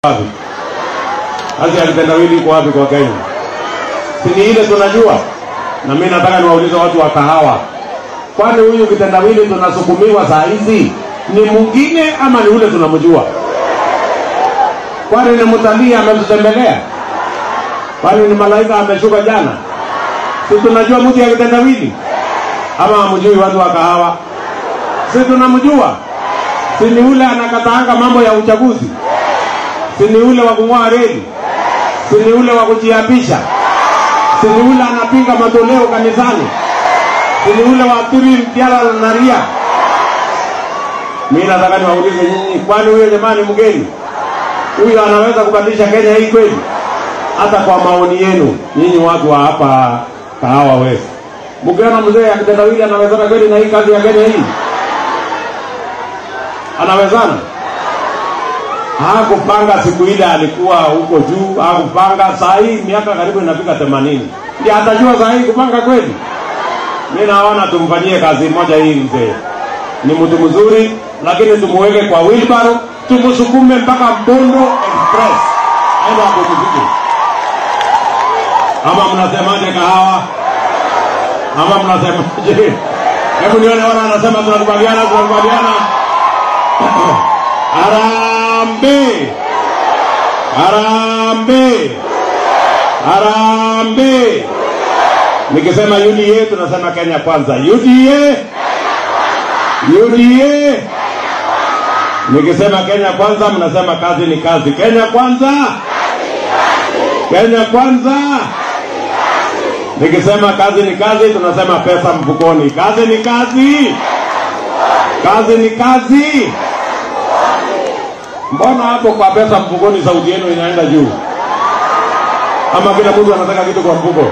wapi? Kazi ya kitendawili iko wapi kwa Kenya? Si ni ile tunajua. Na mimi nataka niwaulize watu wa kahawa, kwani huyu kitendawili tunasukumiwa saa hizi ni mwingine ama ni ule tunamjua? Kwani ni mtalii ametutembelea? Kwani ni malaika ameshuka jana? Si tunajua mtu ya kitendawili ama hamjui watu wa kahawa? Si tunamjua? Si ni ule anakataanga mambo ya uchaguzi? Si ni ule wa kung'oa reli? Si ni ule wa kujiapisha? Si ni ule anapinga matoleo kanisani? Si ni ule wa turi mtiala na ria? Mimi nataka niwaulize nyinyi, kwani huyo jamani mgeni huyo anaweza kubadilisha Kenya hii kweli? Hata kwa maoni yenu nyinyi watu wa hapa Kahawa West, mkiona mzee akitendawili anawezana kweli na hii kazi ya Kenya hii? Anawezana? Hakupanga siku ile alikuwa huko juu, hakupanga. Saa hii miaka karibu inafika themanini, ndiye atajua saa hii kupanga kweli? Mi naona tumfanyie kazi moja hii mzee, ni mtu mzuri, lakini tumuweke kwa wheelbarrow, tumsukume mpaka Bondo Express aende apumzike. Ama mnasemaje kahawa? Ama mnasemaje? Hebu nione wana anasema tunakubaliana, tunakubaliana. Arambe, arambe, arambe. Nikisema UDA tunasema Kenya kwanza. UDA, UDA. Nikisema Kenya kwanza, mnasema kazi ni kazi. Kenya kwanza, Kenya kwanza. Nikisema kazi ni kazi, tunasema pesa mfukoni. Kazi ni kazi, kazi ni kazi. Mbona hapo kwa pesa mfukoni sauti yenu inaenda juu? Ama kila mtu anataka kitu kwa mfuko?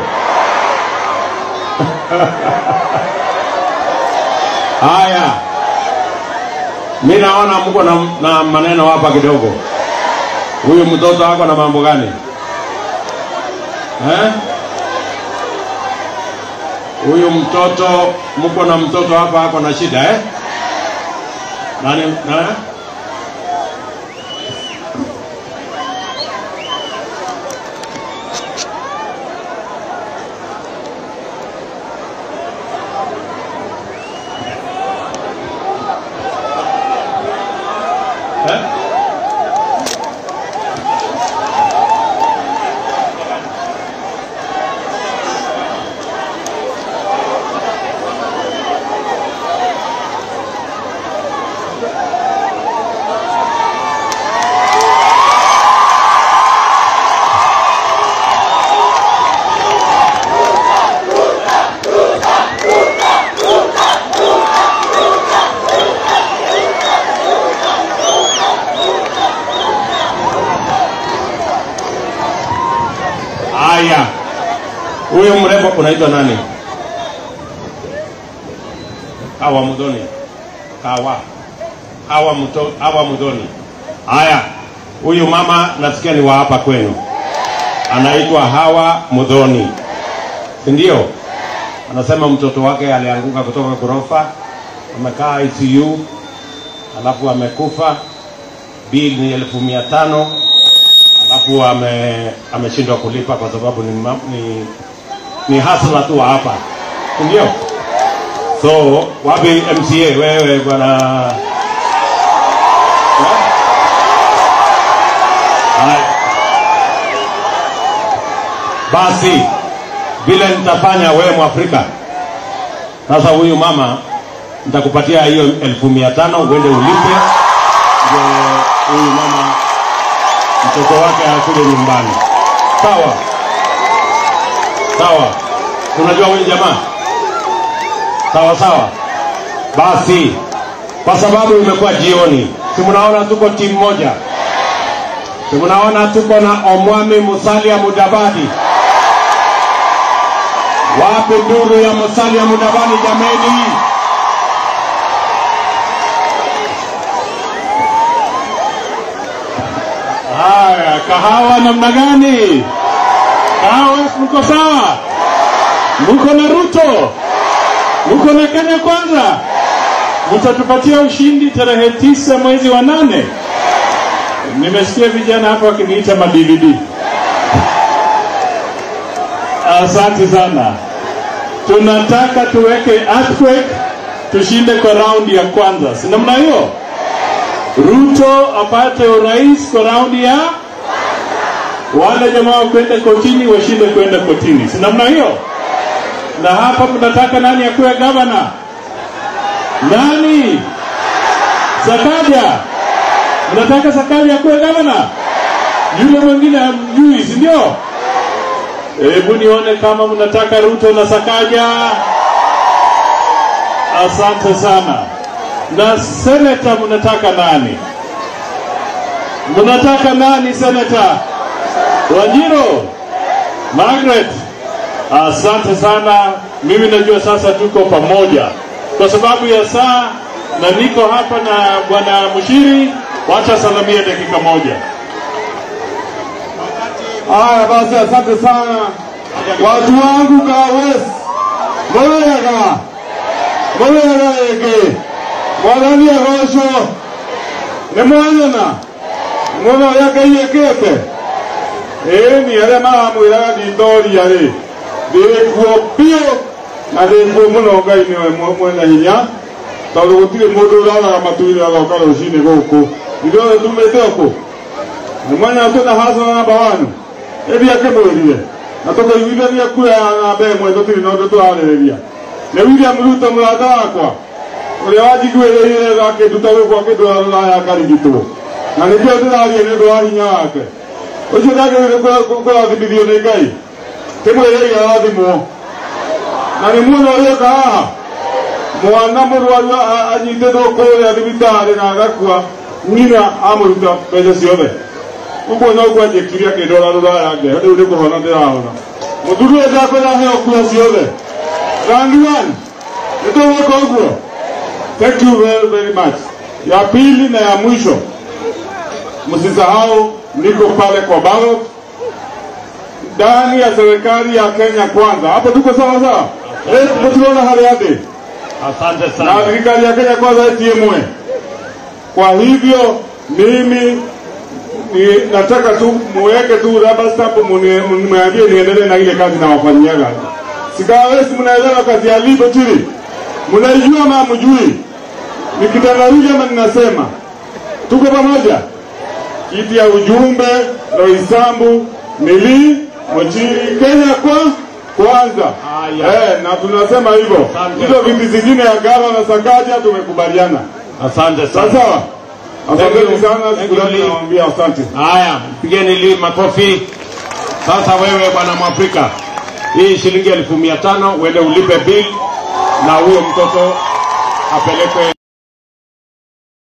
Haya, mi naona mko na, na maneno hapa kidogo. Huyu mtoto wako na mambo gani eh? Huyu mtoto mko na mtoto hapa ako na shida eh? Nani, nani? Eh? Haya, huyo mrembo unaitwa nani? Hawa Mudhoni. Hawa Hawa Muto, Hawa Mudhoni. Haya, huyu mama nasikia ni wa hapa kwenu, anaitwa Hawa Mudhoni, si ndio? Anasema mtoto wake alianguka kutoka ghorofa, amekaa ICU, alafu amekufa, bill ni elfu mia tano alafu ame ameshindwa kulipa kwa sababu ni, ma- ni, ni hasla tu wa hapa si ndio so wapi mca wewe bwana Eh? Haya. basi vile nitafanya wewe mwafrika sasa huyu mama nitakupatia hiyo elfu mia tano uende ulipe ndio huyu mama mtoto wake akuje nyumbani. Sawa sawa, unajua huyu jamaa sawa sawa. Basi kwa sababu imekuwa jioni, si mnaona tuko timu moja, si mnaona tuko na Omwami Musalia Mudavadi. Wapi nduru ya Musalia Mudavadi jameni? Haya, kahawa namna gani? Kahawa mko sawa? Mko na Ruto? Mko na Kenya kwanza? Mtatupatia ushindi tarehe tisa mwezi wa nane. Nimesikia vijana hapa wakiniita ma DVD. Asante sana. Tunataka tuweke earthquake tushinde kwa raundi ya kwanza, si namna hiyo? Ruto apate urais kwa raundi ya wale jamaa wakwenda kotini washinde kwenda kotini, si namna hiyo? Na hapa mnataka nani akuwe gavana? Nani? Sakaja. Mnataka Sakaja akuwe gavana? Yule mwingine hamjui, si ndio? Hebu nione kama mnataka Ruto na Sakaja. Asante sana. Na seneta mnataka nani? Mnataka nani seneta? Wajiro? Margaret? Asante sana. Mimi najua sasa tuko pamoja kwa sababu ya saa, na niko hapa na bwana Mushiri. Wacha salamia dakika moja. Haya basi, asante sana watu wangu Kawes Murega Murega ege mwathani agoco nĩ mwanyona mũno ũrĩa Ngai ĩkĩte ĩĩ ni arĩa maramwĩraga nditoria rĩ ndĩ kuo biũ na ndĩ kuo mũno Ngai nĩwe mwe- mwene hinya tondũ gũtirĩ mũndũ ũraraga matu-inĩ agoka rũcinĩ gũkũ ithuothe tumĩte ũkũ nĩ mwanya twĩna hasara namba wanu ĩthi akĩmwĩrire na tũkĩiguithania kura ya namba ĩmwe tũtirĩ na ũndũ tũrarĩrĩria nĩ William Ruto mũrata wakwa ũrĩa wanjiguĩrĩire gakĩnduta gwĩkwa kĩndwara rũraya ngarigitwo na nĩkĩo ndĩraria nĩ ũndũ wa hinya wake ũcio ndagĩrĩire kũrathimithio nĩ Ngai kĩmwĩrĩire arathimwo na nĩ muona ũrĩa ũka haha mwana mũrwaru a- a- anyitĩtwo kũrĩa thibitarĩ na agakua nyina amũruta mbeca ciothe ũguo noguo anjĩkire akĩndwara rũraya ngero rĩu nĩ kũhona ndĩrahona mũthuri ũyũ ndakwĩra heo kura ciothe rangiwan nĩ tũgwĩka ũguo thank you very, very much ya pili na ya mwisho msisahau niko pale kwa ballot ndani ya serikali ya Kenya kwanza hapo tuko sawa sawa Eh, mtunaona hali yake Asante na sana. serikali ya Kenya kwanza TMA. Kwa hivyo mimi ni, nataka tu muweke tu rubber stamp muni- mniambie niendelee na ile kazi na wafanyiaga. Sikawesi, mnaelewa kazi ya libo chini, mnaijua ama mjui? Nikitangaruja ama ninasema tuko pamoja. Kiti ya ujumbe Loisambu Mili Mochiri Kenya kwa kwanza Haya. eh, na tunasema hivyo. Asante. Hizo viti zingine ya Gava na Sakaja tumekubaliana. Asante Sawa sana. sawa. Asanteni you. sana, Thank siku you, zote Lee. nawaambia asante. Haya, pigeni li makofi. Sasa wewe bwana Mwafrika, hii shilingi elfu mia tano uende ulipe bill na huyo mtoto apelekwe